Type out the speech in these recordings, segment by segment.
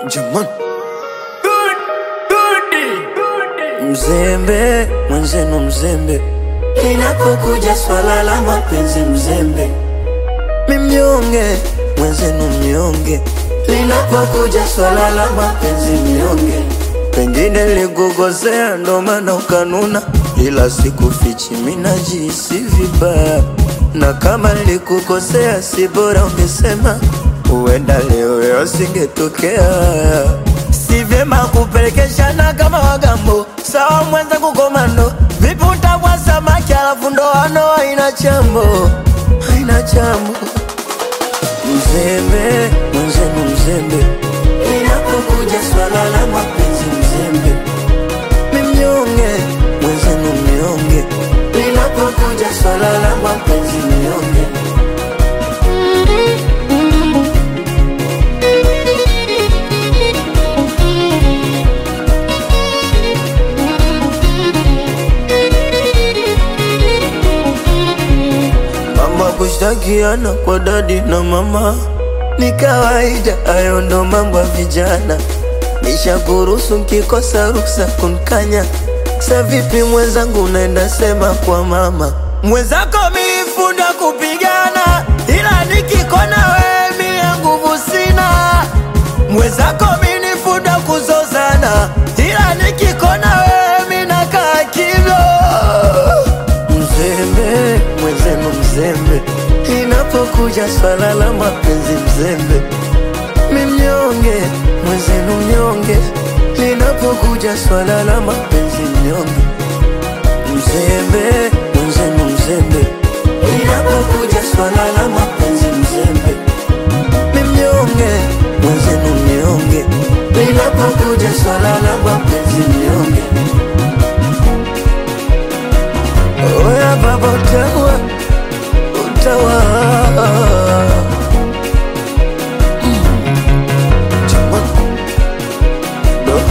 Jamani, mzembe mwenzenu, mzembe linapokuja swala la mapenzi, mzembe mimnyonge mwenzenu, mnyonge linapokuja swala la mapenzi, mnyonge pengine ligugozea, ndo maana ukanuna, ila sikufichi, minajisi vibaya, na kama likukosea, si bora ungesema, huenda leo yo singetokea. Si vyema kupelekeshana kama wagambo, sawa mwenzangu komando, vipi utavua samaki alafu ndoano haina chambo, haina chambo mzembe mwenzenu mzembe linapokuja swala la mapenzi mzembe mimnyonge mwenzenu mnyonge linapokuja swala la mapenzi mnyonge mambo ya kushtakiana kwa dadi na mama ni kawaida, hayo ndo mambo ya vijana. Nishakuruhusu nkikosa ruksa kunkanya. Sa vipi mwenzangu, unaenda sema kwa mama mwenzako, milifunda kupigana, ila nikikona wewe mie nguvu sina. Mwenzako minifunda kuzozana, ila nikikona wewe minakaa kimya mzembe mwenzenu mzembe inapokuja swala la mapenzi mzembe mimnyonge mwenzenu mnyonge linapokuja swala la mapenzi mnyonge mzembe mwenzenu mzembe linapokuja swala la mapenzi mzembe mimnyonge mwenzenu mnyonge linapokuja swala la mapenzi mnyonge Oya baba utawa utawa Mm. Chama. Do.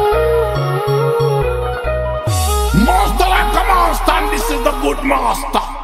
Master like a master, and this is the good master.